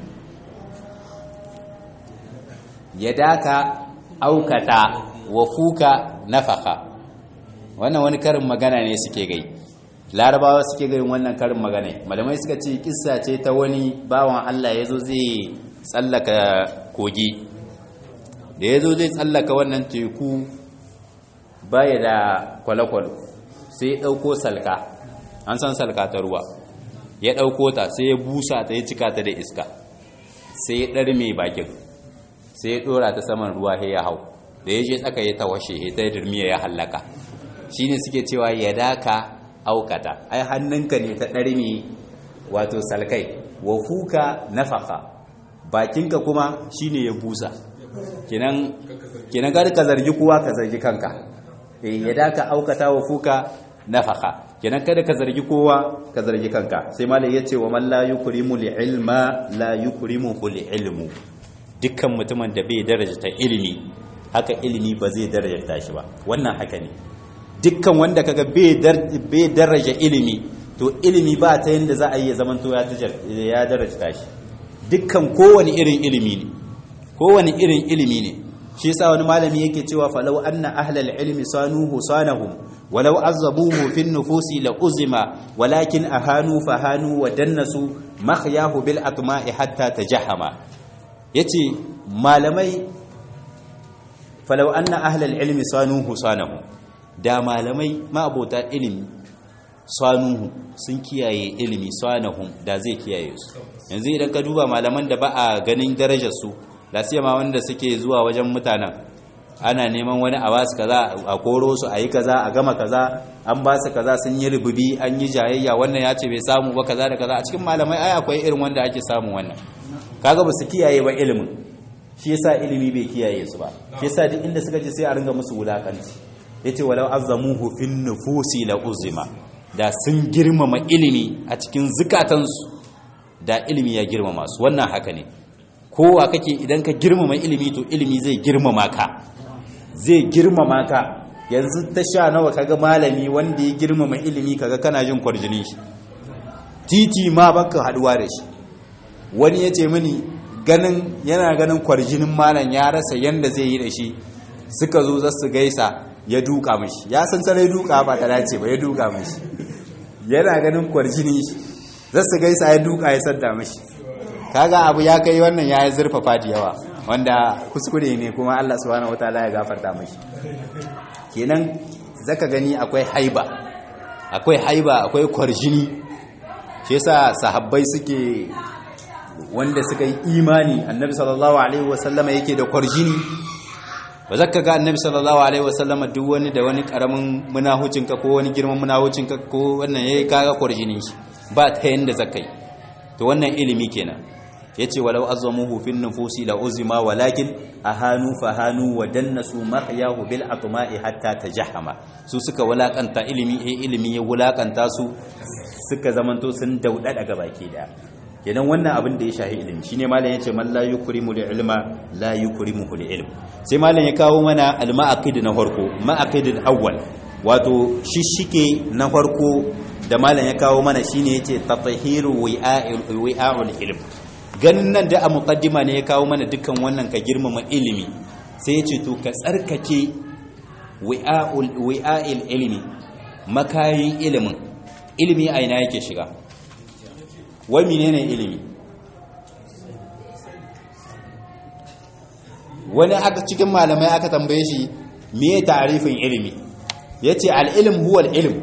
yadaka aukata wa fuka nafaka wannan wani karin magana ne suke gai larabawa suke gayin wannan karin magana malamai suka ce kissa ce ta wani bawan Allah ya zo zai tsallaka kogi da ya zo zai tsallaka wannan teku baya da kwale-kwale sai ya ɗauko salka an san salka ta ruwa ya ɗauko ta sai ya busa ta ya cika ta da iska sai ya ɗarme bakin sai ya ɗora ta saman ruwa ya hau da ya je tsaka ya tawashe ya ta dirmiya ya hallaka shi ne suke cewa ya daka aukata ai hannunka ne ta ɗarmi wato salkai wa fuka nafaka bakinka kuma shi ne ya busa kinan kada ka zargi kowa ka zargi kanka ya daka aukata wa fuka nafaka kenan kada ka zargi kowa ka zargi kanka sai malai yace wa man la yukrimu li ilma la yukrimuhu li ilmu dukkan mutumin da bai daraja ilimi haka ilimi ba zai daraja shi ba wannan haka ne dukkan wanda kaga bai daraja ilimi to ilimi ba ta yanda za a yi zaman to ya daraja shi dukkan kowane irin ilimi ne kowane irin ilimi ne shi yasa wani malami yake cewa falau anna ahlal ilmi sanuhu sanahum walau azabuhu fin nufusi la uzima walakin ahanu fahanu wa dannasu makhyahu bil atma'i hatta tajahama yace malamai falau anna ahlal ilmi sanuhu sanahum da malamai ma'abota ilimi sanuhu sun kiyaye ilimi sanahum da zai kiyaye su yanzu idan ka duba malaman da ba a ganin darajar su lasiyama wanda suke zuwa wajen mutanen ana neman wani a basu kaza a koro su a yi kaza a gama kaza an ba su kaza sun yi rububi an yi jayayya wannan ya ce bai samu ba kaza da kaza a cikin malamai ai akwai irin wanda ake samu wannan kaga ba su kiyaye ba ilimin shi yasa ilimi bai kiyaye su ba shi yasa duk inda suka je sai a ringa musu wulakanci yace walau azzamuhu fin nufusi la uzima da sun girmama ilimi a cikin zukatansu da ilimi ya girmama su wannan haka ne kowa kake idan ka girmama ilimi to ilimi zai girmama ka zai girmama ka yanzu ta sha nawa kaga malami wanda ya girmama ilimi kaga kana jin kwarjinin shi titi ma baka haduwa da shi wani ya ce mini ganin yana ganin kwarjinin malam ya rasa yanda zai yi da shi suka zo za su gaisa ya duka mashi ya san sarai duka ba ta dace ba ya duka mashi yana ganin kwarjinin shi za su gaisa ya duka ya sadda mashi kaga abu ya kai wannan ya yi zurfafa da yawa wanda kuskure ne kuma Allah subhanahu wataala ya gafarta mashi kenan zaka gani akwai haiba akwai haiba akwai kwarjini shi yasa sahabbai suke wanda suka yi imani annabi sallallahu alaihi wasallama yake da kwarjini ba zaka ga annabi sallallahu alaihi wasallama duk wani da wani karamin munahucinka ko wani girman munahucinka ko wannan yayi kaga kwarjini shi ba ta yanda zakai to wannan ilimi kenan yace walau azzamuhu fin nufusi la uzima walakin ahanu fahanu wa dannasu mahyahu bil atma'i hatta tajahama su suka wulakanta ilimi eh ilimi ya wulakanta su suka zamanto sun daudada ga baki da kenan wannan abin da ya shahi ilimi shine malam yace man la yukrimu li ilma la yukrimuhu li ilm sai malam ya kawo mana al ma'aqid na farko ma'aqid awwal wato shishike na farko da malam ya kawo mana shine yace tatahiru wi'a'ul ilm ganin nan da a muqaddima ne ya kawo mana dukkan wannan ka girmama ilimi sai ya ce to ka tsarkake wi'a'il ilimi makayin ilimin ilimi a ina yake shiga wai menene ilimi wani aka cikin malamai aka tambaye shi me ta'arifin ilimi yace al-ilm huwa al-ilm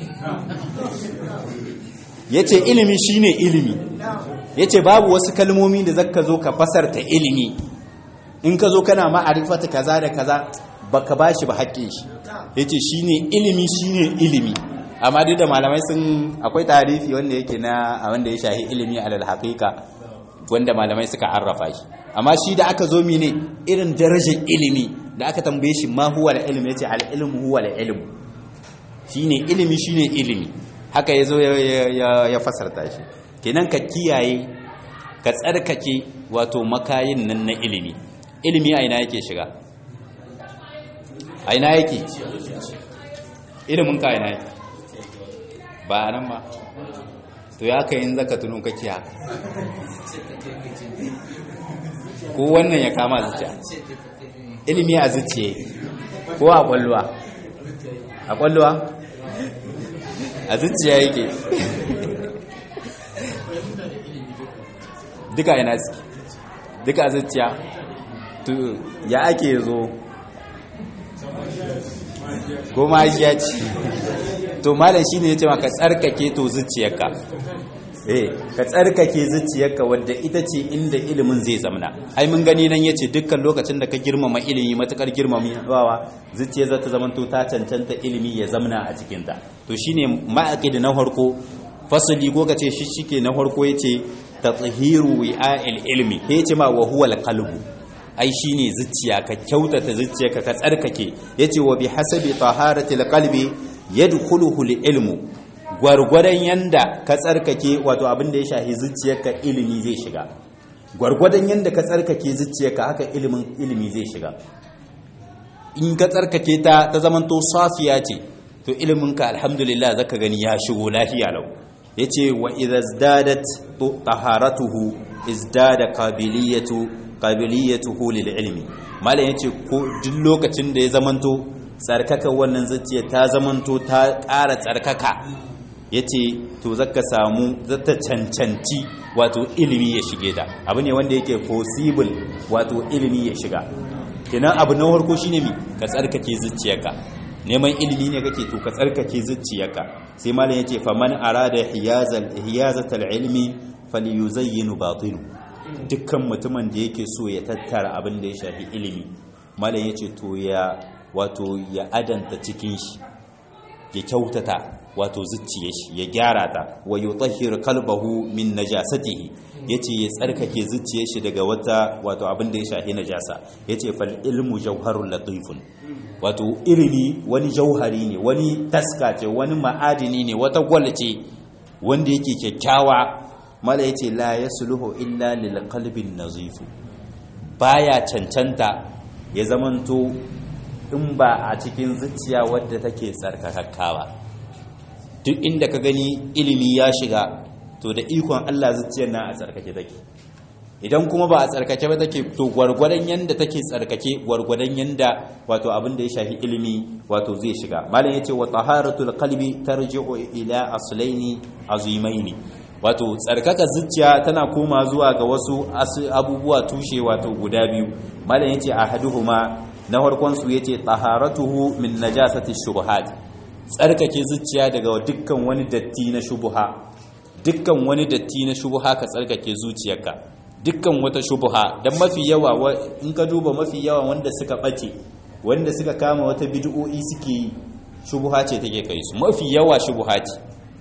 yace ilimi shine ilimi yace babu wasu kalmomi da zaka zo ka fasarta ilimi in ka zo kana ma'arifata kaza da kaza baka bashi ba haƙƙin shi yace shine ilimi shine ilimi amma duk da malamai sun akwai tarihi wanda yake na wanda ya shahi ilimi alal haqiqa wanda malamai suka arrafa shi amma shi da aka zo mine irin darajar ilimi da aka tambaye shi ma huwa al-ilm yace al-ilm huwa al-ilm shine ilimi shine ilimi haka yazo ya fasarta shi kenan ka kiyaye ka tsarkake wato makayin nan na ilimi ilimi a ina yake shiga a ina yake ilimin ka ina yake ba nan ba to ya kai in zaka tunun kake haka ko wannan ya kama zuciya ilimi a zuciye ko a kwallowa a kwallowa a zuciya yake duka ina suke duka a zuciya to ya ake zo ko ma ya ci to malam shine yace maka tsarkake to zuciyarka eh ka tsarkake zuciyarka wadda ita ce inda ilimin zai zamana ai mun gani nan yace dukkan lokacin da ka girmama ilimi matakar girmamawa zuciyar za ta zamanto ta cancanta ilimi ya zamana a cikin ta to shine ma'aqid na farko fasali ko kace shi shike na farko yace tathiru wi'a'il ilmi yace ma wa huwa al-qalbu ai shine zuciya ka kyautata zuciyarka ka tsarkake yace wa bi hasabi taharatil qalbi yadkhuluhu al-ilmu gwargwadon yanda ka tsarkake wato abin da ya shahi zuciyarka ilimi zai shiga gwargwadon yanda ka tsarkake zuciyarka haka ilimin ilimi zai shiga in ka tsarkake ta ta zamanto safiya ce to iliminka alhamdulillah zaka gani ya shigo lafiya lau yace wa idza izdadat taharatuhu izdada qabiliyatu qabiliyatuhu lil ilmi malam yace ko duk lokacin da ya zamanto tsarkaka wannan zuciya ta zamanto ta ƙara tsarkaka yace to zaka samu zata cancanci wato ilimi ya shige ta abu ne wanda yake possible wato ilimi ya shiga kenan abu na farko shine mi ka tsarkake zuciyarka neman ilimi ne kake to ka tsarkake zuciyarka sai malam yace faman arada hiyazal hiyazatal ilmi falyuzayyinu batilu dukkan mutumin da yake so ya tattara abin da ya shafi ilimi malam yace to ya wato ya adanta cikin shi ya kyautata wato zuciyar shi ya gyara ta wa yutahhir qalbahu min najasatihi yace ya tsarkake zuciyar shi daga wata wato abin da ya shafi najasa yace fal ilmu jawharul latifun wato ilimi wani jauhari ne wani taska ce wani ma'adini ne wata gwal ce wanda yake kyakkyawa mala yace la yasluhu illa lil qalbin nazifu baya cancanta ya zamanto in ba a cikin zuciya wadda take tsarkakakkawa duk inda ka gani ilimi ya shiga to da ikon Allah zuciyar na a tsarkake take idan kuma ba a tsarkake ba take to gwargwadon yanda take tsarkake gwargwadon yanda wato abin da ya shafi ilimi wato zai shiga malam yace wa taharatul qalbi tarji'u ila aslaini azimaini wato tsarkaka zuciya tana koma zuwa ga wasu abubuwa tushe wato guda biyu malam yace ahaduhuma na farkon su yace taharatuhu min najasati shubuhat tsarkake zuciya daga dukkan wani datti na shubuha dukkan wani datti na shubuha ka tsarkake zuciyarka dukkan wata shubuha dan mafi yawa in ka duba mafi yawa wanda suka bace wanda suka kama wata bid'o'i suke yi shubuha ce take kai su mafi yawa shubuha ce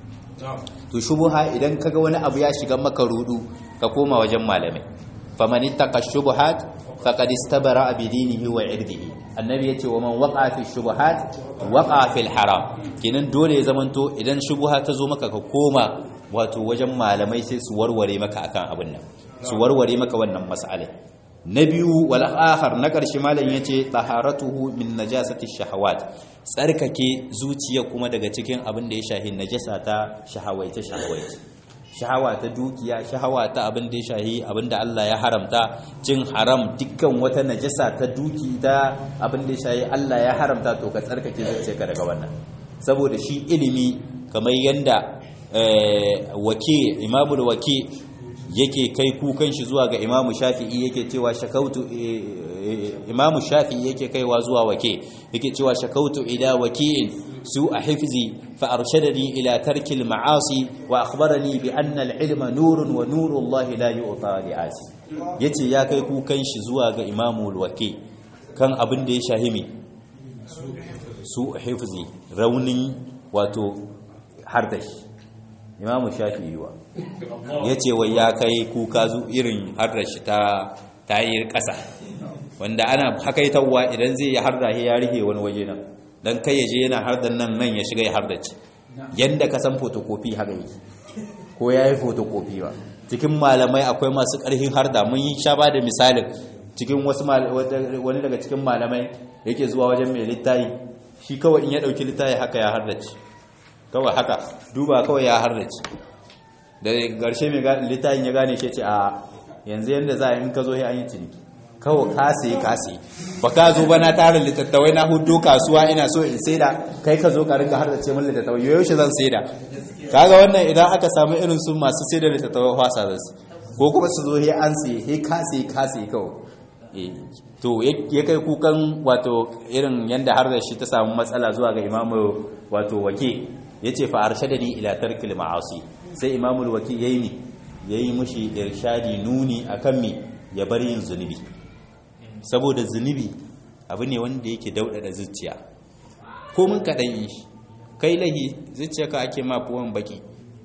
to shubuha idan kaga wani abu ya shiga maka rudu ka koma wajen malamai faman ittaqa shubuhat faqad istabara bi dinihi wa irdihi annabi yace wa man waqa fi shubuhat waqa fil haram kenan dole ya zamanto idan shubuha ta zo maka ka koma wato wajen malamai sai su warware maka akan abin nan su warware maka wannan mas'alai na biyu wal akhar na karshe malam yace taharatuhu min najasati shahawat tsarkake zuciya kuma daga cikin abin da ya shahi najasa ta shahawaice shahawaice shahawa ta dukiya shahawa ta abin da ya shahi abin da Allah ya haramta cin haram dukkan wata najasa ta duki ta abin da ya shahi Allah ya haramta to ka tsarkake zuciyarka daga wannan saboda shi ilimi kamar yanda wake imamul wake yake kai kukan shi zuwa ga imamu shafi'i yake cewa shakautu imamu shafi'i yake kaiwa zuwa wake yake cewa shakautu ila waki'in su a hifzi fa arshadani ila tarkil ma'asi wa akhbarani bi anna al-ilma nurun wa nuru Allah la yu'ta li'asi yace ya kai kukan shi zuwa ga imamu wake kan abin da ya shahimi su a hifzi raunin wato hardashi imamu shafi'i wa ya ce wai ya kai kuka zu irin harrashi ta tayir ƙasa wanda ana hakaitawa idan zai yi harda ya rihe wani waje nan don kai ya je yana hardan nan nan ya shiga ya hardace yadda ka san fotokofi haka yi ko ya yi fotokofi ba cikin malamai akwai masu ƙarfin harda mun yi sha ba da misalin cikin wasu wani daga cikin malamai yake zuwa wajen mai littayi shi kawai in ya ɗauki littayi haka ya hardace kawai haka duba kawai ya hardace da garshe mai littafin ya gane shi ce a yanzu yadda za a in ka zo ya an yi ciniki kawai kase kase ba ka zo ba na tara littattawai na hudu kasuwa ina so in saida kai ka zo ka ringa hardace min littattawai yau shi zan saida kaga wannan idan aka samu irin su masu saida littattawai fasa da su ko kuma su zo ya an sai he kase kase kawai to ya kai kukan wato irin yadda har da shi ta samu matsala zuwa ga imamu wato wake ya ce fa arshadani ila tarkil ma'asi sai imamul waki yayi mi yayi mushi irshadi nuni akan mi ya bar yin zunubi saboda zunubi abu ne wanda yake daudada zuciya ko mun kadan yi kai lahi zuciyarka ake ma fuwan baki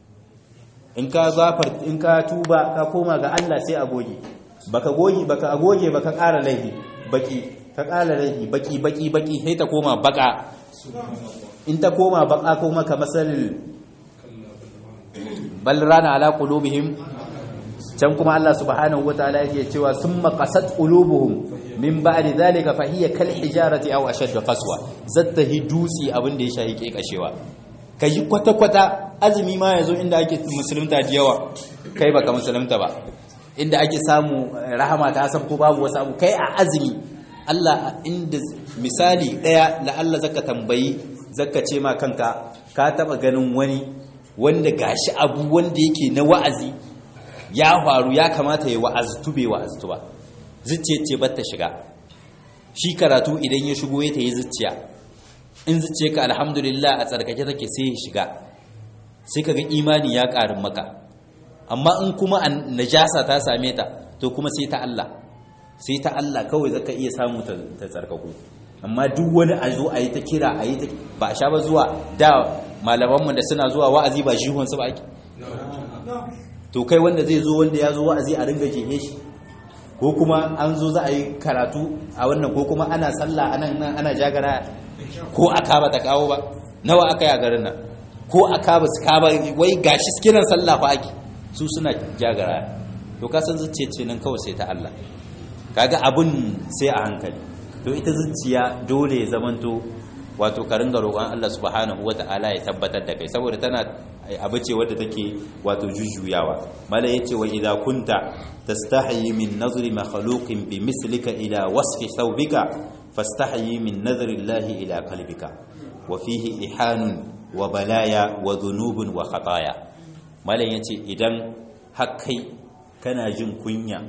in ka zafar in ka tuba ka koma ga Allah sai a goge baka goge baka agoge baka ƙara laifi baki ka ƙara laifi baki baki baki sai ta koma baka in ta koma baka kuma ka masal bal rana ala qulubihim can kuma Allah subhanahu wataala yake cewa summa qasat qulubuhum min ba'di dhalika fa hiya kal hijarati aw ashadd qaswa zatta hidusi abin da ya shahi kekashewa kai kwata kwata azumi ma yazo inda ake musulunta da yawa kai baka musulunta ba inda ake samu rahama ta san ko babu wasu abu kai a azumi Allah inda misali daya la Allah zaka tambayi zaka ce ma kanka ka taba ganin wani wanda gashi abu wanda yake na wa'azi ya faru ya kamata ya wa'aztu bai wa'aztu ba zuciya ce ba ta shiga shi karatu idan ya shigo ya ta yi zuciya in zuciya ka alhamdulillah a tsarkake take sai ya shiga sai ka ga imani ya ƙarin maka amma in kuma najasa ta same ta to kuma sai ta Allah sai ta Allah kawai zaka iya samu ta tsarkaku amma duk wani a zo a yi ta kira a yi ta ba a sha ba zuwa da malamanmu da suna zuwa wa'azi ba shihunsu ba ake to kai wanda zai zo wanda ya zo wa'azi a ringa jehe shi ko kuma an zo za a yi karatu a wannan ko kuma ana sallah anan nan ana jagara ko aka ba ta kawo ba nawa aka yi a garin nan ko aka ba su kaba wai gashi kiran sallah fa ake su suna jagara to ka san zuciya nan kawai sai ta Allah kaga abun sai a hankali to ita zuciya dole ya zamanto wato ka ringa roƙon Allah subhanahu wata'ala ya tabbatar da kai saboda tana abu ce wadda take wato jujjuyawa mala yace wa idza kunta tastahi min nazri makhluqin bi mislika ila wasfi thawbika fastahi min nazri Allah ila qalbika wa fihi ihanun wa balaya wa dhunubun wa khataya mala yace idan hakkai kana jin kunya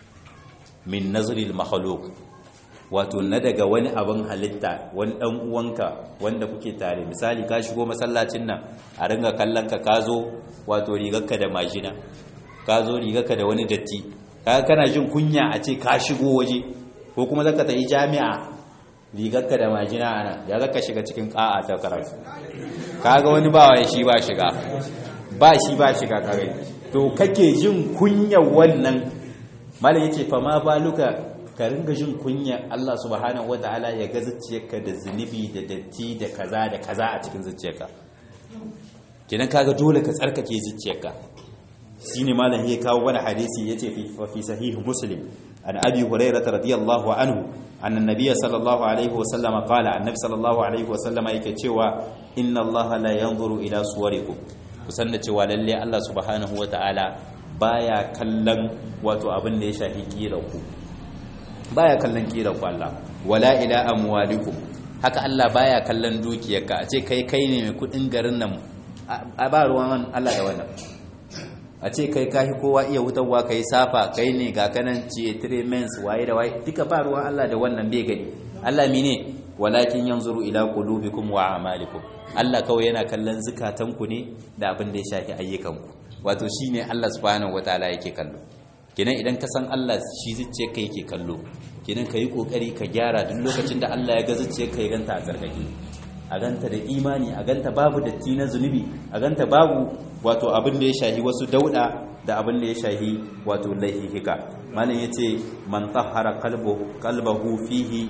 min nazri al-makhluq wato na daga wani abin halitta wani dan uwanka wanda kuke tare misali ka shigo masallacin nan a ringa kallon ka ka zo wato rigarka da majina ka zo rigarka da wani datti kaga kana jin kunya a ce ka shigo waje ko kuma zaka tafi jami'a rigarka da majina ana ya zaka shiga cikin ka'a ta karatu kaga wani ba wai shi ba shiga ba shi ba shiga kare to kake jin kunyar wannan malam yace fa ma baluka ka ringa jin kunya Allah subhanahu wataala ya ga zuciyarka da zunubi da datti da kaza da kaza a cikin zuciyarka kenan kaga dole ka tsarkake zuciyarka shine malam ya kawo wani hadisi yace fi fi sahih muslim an abi hurairah radiyallahu anhu anna nabiy sallallahu alaihi wa sallama qala annabi sallallahu alaihi wa sallama yake cewa inna Allah la yanzuru ila suwarikum kusan da cewa lalle Allah subhanahu wataala baya kallon wato abin da ya shafi ku baya kallon kiran ku Allah wala ila amwalikum haka Allah baya kallon dukiyarka a ce kai kai ne mai kudin garin nan a ba ruwan Allah da wannan a ce kai kahi kowa iya wutarwa kai safa kai ne ga kanan ce tremens waye da waye duka ba ruwan Allah da wannan bai gani Allah mene walakin yanzuru ila qulubikum wa a'malikum Allah kawai yana kallon zukatanku ne da abin da ya shafi ayyukanku wato shine Allah subhanahu wataala yake kallo kenan idan ka san Allah shi zuciya ka yake kallo kenan ka yi kokari ka gyara duk lokacin da Allah ya ga zuciya ka ya ganta a tsarkake a ganta da imani a ganta babu datti na zunubi a ganta babu wato abin da ya shahi wasu dauda da abin da ya shahi wato laihika malam yace man tahara qalbu qalbahu fihi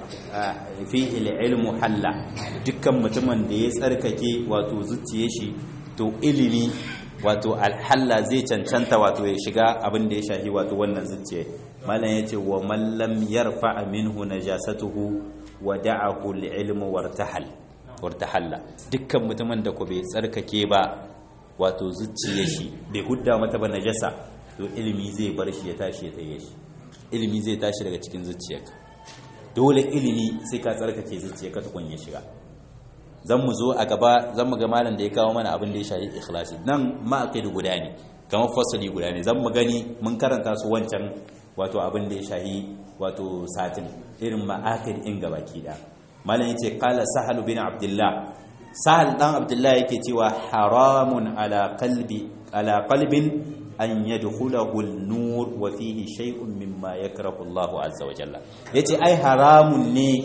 fihi ilmu halla dukkan mutumin da ya tsarkake wato zuciyar shi to ilimi wato alhalla zai cancanta wato ya shiga abin da ya shahi wato wannan zuciya malam yace wa man lam yarfa minhu najasatuhu wa da'ahu al-ilmu wartahal wartahalla dukkan mutumin da ko bai tsarkake ba wato zuciyar shi bai hudda mata ba najasa to ilimi zai bar shi ya tashi ya tsaye shi ilimi zai tashi daga cikin zuciyarka dole ilimi sai ka tsarkake zuciyarka tukun ya shiga zan mu zo a gaba zan mu ga malam da ya kawo mana abin da ya shahi ikhlasi nan ma'aqid guda ne kamar fasali guda ne zan mu gani mun karanta su wancan wato abin da ya shahi wato satin irin ma'aqid in gabaki da malam yace qala sahal bin abdullah sahal dan abdullah yake cewa haramun ala qalbi ala qalbin an yadkhulahu an-nur wa fihi shay'un mimma yakrahu Allahu azza wa jalla yace ai haramun ne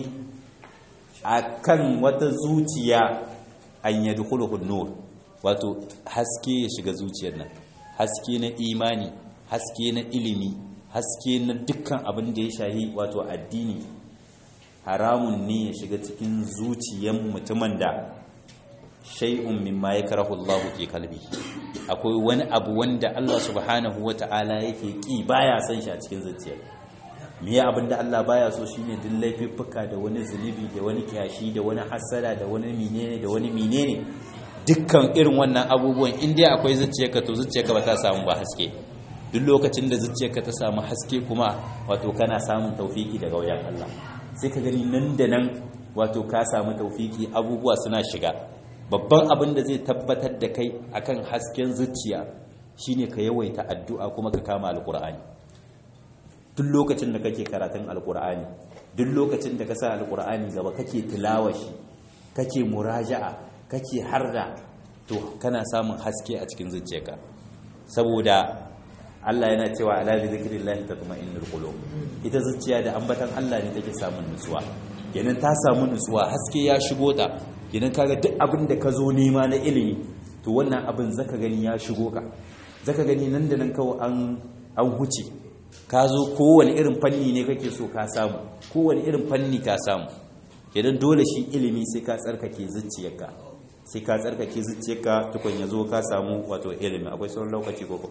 akan wata zuciya an yadkhuluhu nur wato haske ya shiga zuciyar nan haske na imani haske na ilimi haske na dukkan abin da ya shahi wato addini haramun ne ya shiga cikin zuciyar mutumin da shay'un mimma yakrahu Allah fi qalbi akwai wani abu wanda Allah subhanahu wata'ala yake ki baya son shi a cikin zuciyar me abinda Allah baya so shine duk laifuffuka da wani zunubi da wani kyashi da wani hasada da wani menene da wani menene dukkan irin wannan abubuwan in dai akwai zuciyarka to zuciyarka ba ta samu ba haske duk lokacin da zuciyarka ta samu haske kuma wato kana samun taufiki daga wajen Allah sai ka gani nan da nan wato ka samu taufiki abubuwa suna shiga babban abin da zai tabbatar da kai akan hasken zuciya shine ka yawaita addu'a kuma ka kama alkur'ani duk lokacin da kake karatun alkur'ani duk lokacin da ka sa alkur'ani gaba kake tilawa shi kake muraja'a kake harda to kana samun haske a cikin zuciyarka saboda Allah yana cewa ala bi zikrillahi tatma'innul qulub ita zuciya da ambatan Allah ne take samun nutsuwa kenan ta samu nutsuwa haske ya shigo ta kenan kaga duk abin da ka zo nema na ilimi to wannan abin zaka gani ya shigo ka zaka gani nan da nan kawai an an huce ka zo kowane irin fanni ne kake so ka samu kowane irin fanni ka samu kenan dole shi ilimi sai ka tsarkake zuciyarka sai ka tsarkake zuciyarka tukun ya zo ka samu wato ilimi akwai sauran lokaci koko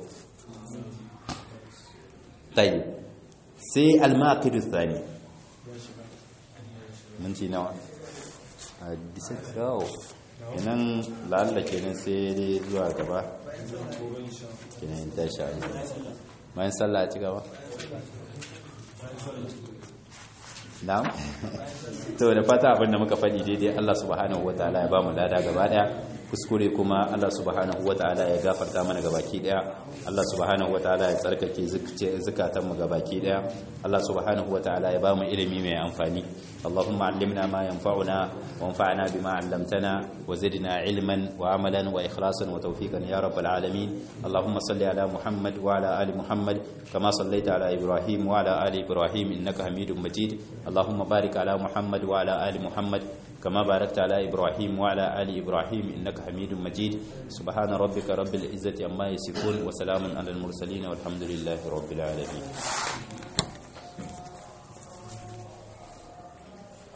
tayi sai al-maqidu thani minti nawa a bisa kawo kenan lalla kenan sai dai zuwa gaba kenan ta sha bayan sallah ci gaba na'am to da fata abinda muka faɗi daidai Allah subhanahu wataala ya ba mu lada gaba daya kuskure kuma Allah subhanahu wataala ya gafarta mana gabaki daya Allah subhanahu wataala ya tsarkake zukatan mu gabaki daya Allah subhanahu wataala ya ba mu ilimi mai amfani اللهم علمنا ما ينفعنا وانفعنا بما علمتنا وزدنا علما وعملا وإخلاصا وتوفيقا يا رب العالمين اللهم صل على محمد وعلى آل محمد كما صليت على إبراهيم وعلى آل إبراهيم إنك حميد مجيد اللهم بارك على محمد وعلى آل محمد كما باركت على إبراهيم وعلى آل إبراهيم إنك حميد مجيد سبحان ربك رب العزة عما يصفون وسلام على المرسلين والحمد لله رب العالمين